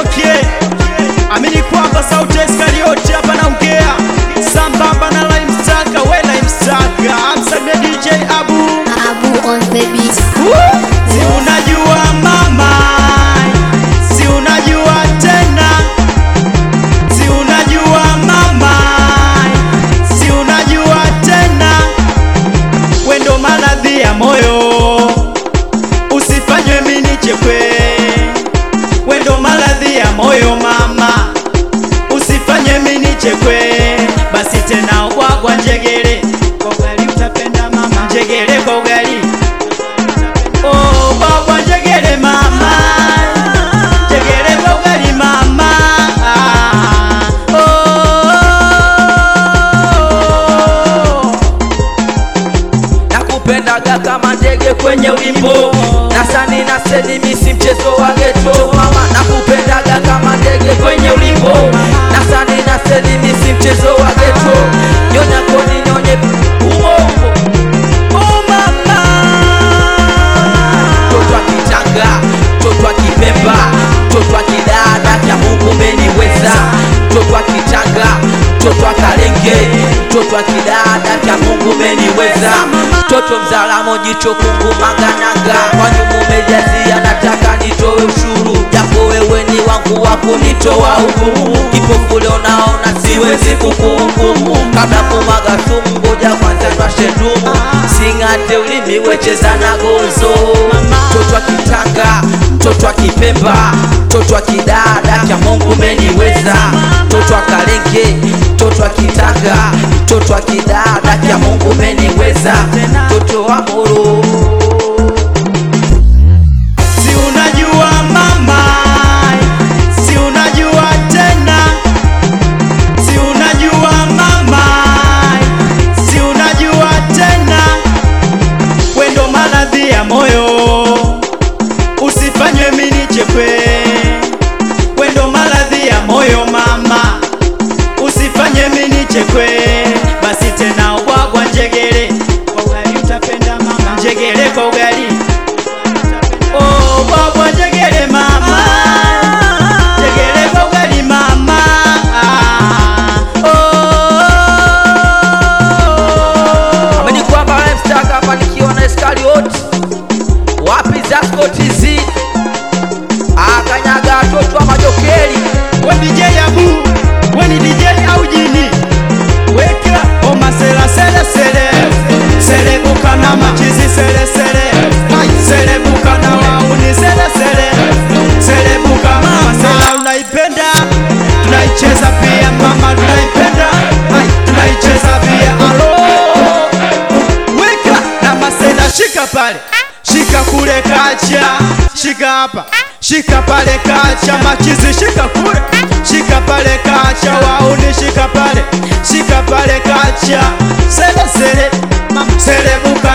okay. Amini kwamba sauti ya Iskarioti hapa naongea sambamba na Lime Staka, we Lime Staka, amsalimie DJ Abu. Abu on the beat. Si unajua mama, si unajua tena, si unajua mama, si unajua tena, wendo maradhi ya moyo, usifanywe mini chekwe, wendo maradhi ya moyo mama, usifanywe mini chekwe, basi tena ubwagwa njegere kwa ugali utapenda mama, njegere kwa ugali Oh, baba njegere mama njegere kwa ugali mama Ah, oh. nakupendaga kama ndege kwenye ulimbo nasani na sedi misi mchezo wa geto mama nakupendaga kama ndege kwenye ulimbo nasani na sedi misi mchezo wa geto nyonya koni nyonye umongo Oh, mama toto akitanga toto akipemba toto akidada kya mungu umeniweza toto akitanga toto akalenge toto akidada kya mungu umeniweza toto mzalamo jicho kungu mangananga kwanyuma umejazia nataka nitowe ushuru japo wewe ni wangu wa kunitoa hukumu kipofu leo naona siwezi kukuhukumu kabla kumaga sumu ngoja kwanza twashe ndumu sing'ate ulimi wecheza na gozo toto akitanga toto akipemba toto akidada kya mungu umeniweza toto akalenge toto akitanga toto akidada kya mungu umeniweza toto wa moro si unajua mama si unajua tena si unajua mama si unajua tena wendo maradhi ya moyo usifanywe mini chekwe wendo maradhi ya moyo mama usifanye mini chekwe basi tena ubwagwa njegere kwa ugali utapenda mama njegere kwa ugali Oh, bwagwa njegere mama njegere kwa ugali mama Ah, oh. ameni kwamba mstaka hapa nikiwa na Iskarioti wapi Zasco TZ akanyaga watoto wa majokeri we DJ Abu, we ni DJ au jini? Weka oma sela sele sele selebuka na machizi sele sele Hai, selebuka na wauni sele sele selebuka mama sela unaipenda tunaicheza pia mama tunaipenda Hai, tunaicheza pia alo weka na masela shika pale shika kule kacha shika hapa shika pale kacha machizi shika kule shika pale kacha wauni shika pale shika pale kacha sele sele mama selebuka